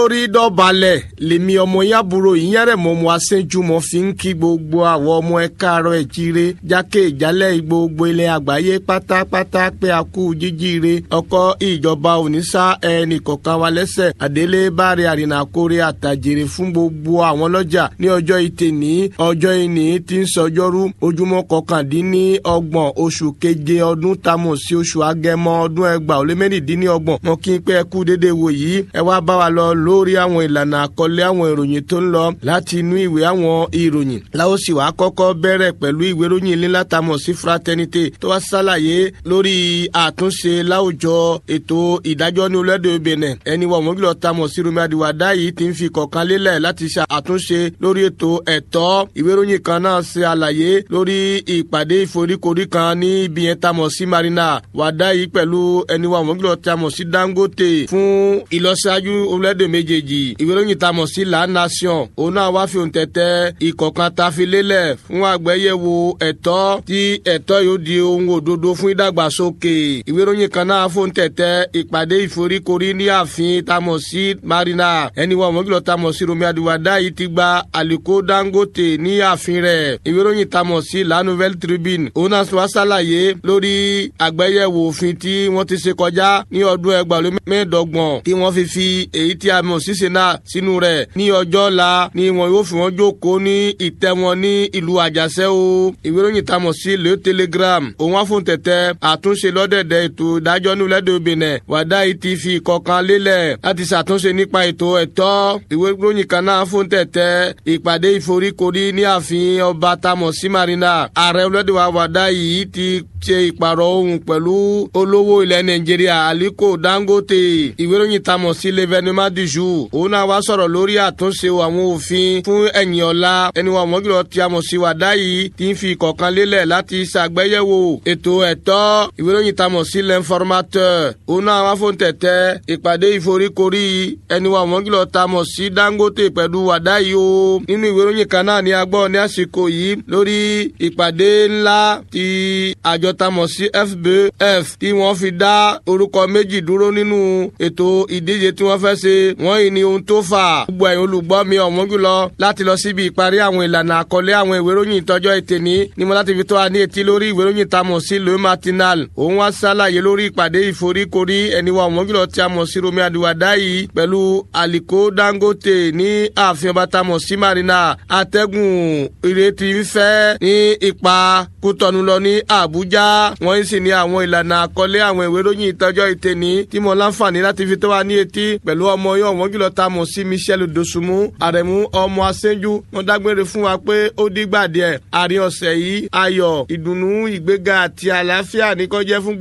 olórí dọ̀balẹ̀ lèmi ọmọ yàbúrò ìyẹ́rẹ̀ mọ́ mo aṣẹ́júmọ́ fi ń kí gbogbo àwọn ọmọ ẹ káàárọ̀ ẹ̀ jíire jákè ìjálẹ̀ gbogbo ilẹ̀ àgbáyé pátápátá pé a kú jíjíire ọkọ̀ ìjọba òníṣà ẹnì kọ̀ọ̀kan wa lẹ́sẹ̀ àdélé báre àrìnàkórè àtàjèrè fún gbogbo àwọn lọ́jà ní ọjọ́ ìtẹ̀ ní ọjọ́ ìní tí ń sọjọ́rú ojúmọ́ kọkàndínní ọgbọ̀n oṣù keje ọdún tamọ̀ sí oṣù agẹmọ ọdún ẹgbàá ó lé mẹ́rìndínlọ́gbọ̀n mọ́ kí n pé ẹ kú dédé wò yìí ẹ wá bá wa lọ lórí àwọn ìlànà àkọlé àwọn ìròyìn tó ń lọ láti inú ìwé àwọn ìròyìn láwọn sì wá kọ́kọ́ bẹ̀rẹ̀ pẹ̀lú ìwé ìròyìn ilé látàmọ̀ sí fraternité tó wá ṣàlàyé lórí àtúnṣe láwùjọ ètò ìdájọ́ ní orílẹ̀-èdè Benin ẹni wọ̀ wọ́n gbọ́dọ̀ tamọ̀ sí Rumi Adiwada yìí ti ń fi kọ̀ọ̀kan lélẹ̀ láti ṣe àtúnṣe lórí ètò ẹ̀tọ́ ìwé ìròyìn kan náà ṣe àlàyé lórí ìpàdé ìforíkorí kan ní ibi yẹn tamọ̀ sí Marina Wada yìí pẹ̀lú ẹni wọ̀ wọ́n gbọ́dọ̀ tamọ̀ sí Dangote fún ìlọsíwájú orílẹ̀-èdè méjèèjì ìwé ìròyìn tamọ̀ sí La Nation òun náà wá fi òǹtẹ̀tẹ̀ ìkọ̀kan ta fi lélẹ̀ fún àgbẹ̀yẹ̀wò ẹ̀tọ́ tí ẹ̀tọ́ yóò di ohun òdodo fún ìdàgbàsókè ìwé ìròyìn kan náà fún tẹ̀tẹ̀ ìpàdé ìforíkorí ní ààfin tamọ̀ sí Marina ẹni wọ́n mọ́gìlọ́ tamọ̀ sí Rumi Adiwada yìí ti gba Aliko Dangote ní ààfin rẹ̀ ìwé ìròyìn tamọ̀ sí La Nouvelle Tribune òun náà wá ṣàlàyé lórí àgbẹ̀yẹ̀wò òfin tí wọ́n ti ṣe kọjá ní ọdún ẹgbàá mẹ́ẹ̀ẹ́dọ́gbọ̀n tí wọ́n fi fi èyí tí a mọ̀ sí Senate sínú rẹ̀ ní ọjọ́ la ni wọn yóò fi wọn jókòó ní ìtẹ́ wọn ní ìlú àjàṣẹ́ o ìwé ìròyìn tamọ̀ sí Le Telegram òun wá fún tẹ̀tẹ̀ àtúnṣe lọ́dẹ̀dẹ̀ ètò ìdájọ́ ní orílẹ̀-èdè Benin wàdá yìí ti fi ìkọ̀kan lélẹ̀ láti ṣàtúnṣe nípa ètò ẹ̀tọ́ ìwé ìròyìn kan náà fún tẹ̀tẹ̀ ìpàdé ìforíkorí ní ààfin ọba tamọ̀ sí Marina ààrẹ orílẹ̀-èdè wa wàdá yìí ti ṣe ìpàrọ̀ ohun pẹ̀lú olówó ilẹ̀ Nàìjíríà Aliko Dangote ìwé ìròyìn tamọ̀ sí l'événement du jour òun náà wá sọ̀rọ̀ lórí àtúnṣe àwọn òfin fún ẹ̀yìn ọ̀la ẹni wa mọ́gìlọ́ tí a mọ̀ sí wàdá yìí ti ń fi ìkọ̀kan lélẹ̀ láti ṣàgbéyẹ̀wò ètò ẹ̀tọ́ ìwé ìròyìn tamọ̀ sí l'informateur òun náà wá fún tẹ̀tẹ̀ ìpàdé ìforíkorí ẹni wa mọ́gìlọ́ tamọ̀ sí Dangote pẹ̀lú wàdá yìí o nínú ìwé ìròyìn kan náà ni a gbọ́ ní àsìkò yìí lórí ìpàdé ńlá ti àjọ tamọ̀ sí FBF tí wọ́n fi dá orúkọ méjì dúró nínú ètò ìdíje tí wọ́n fẹ́ ṣe wọ́n yìí ni ohun tó fà gbogbo ẹ̀yin olùgbọ́ mi ọ̀wọ́n jùlọ láti lọ síbi ìparí àwọn ìlànà àkọlé àwọn ìwé ìròyìn ìtọ́jọ́ ìtẹ̀ní ni mo láti fi tó wa ní etí lórí ìwé ìròyìn tá a mọ̀ sí le matinal òun wá ṣàlàyé lórí ìpàdé ìforíkorí ẹni wa ọ̀wọ́n jùlọ tí a mọ̀ sí Rumi Adiwada yìí pẹ̀lú Aliko Dangote ní ààfin ọba tá a mọ̀ sí Marina atẹ́gùn ìrètí ń fẹ́ ní ipa Kútọ́nù lọ ní Àbújá wọ́n sì ní àwọn ìlànà àkọlé àwọn ìwé ìròyìn ìtọ́jọ́ ìtẹ̀ní tí mo láǹfààní láti fi tó wa ní etí pẹ̀lú ọmọ yóò wọ́n jùlọ tá a mọ̀ sí Michel Dosunmu àrẹ̀mú ọmọ aṣẹ́jú wọn dágbére fún wa pé ó dígbà díẹ̀ àárín ọ̀sẹ̀ yìí ayọ̀ ìdùnnú ìgbéga àti àlàáfíà ní kó jẹ́ fún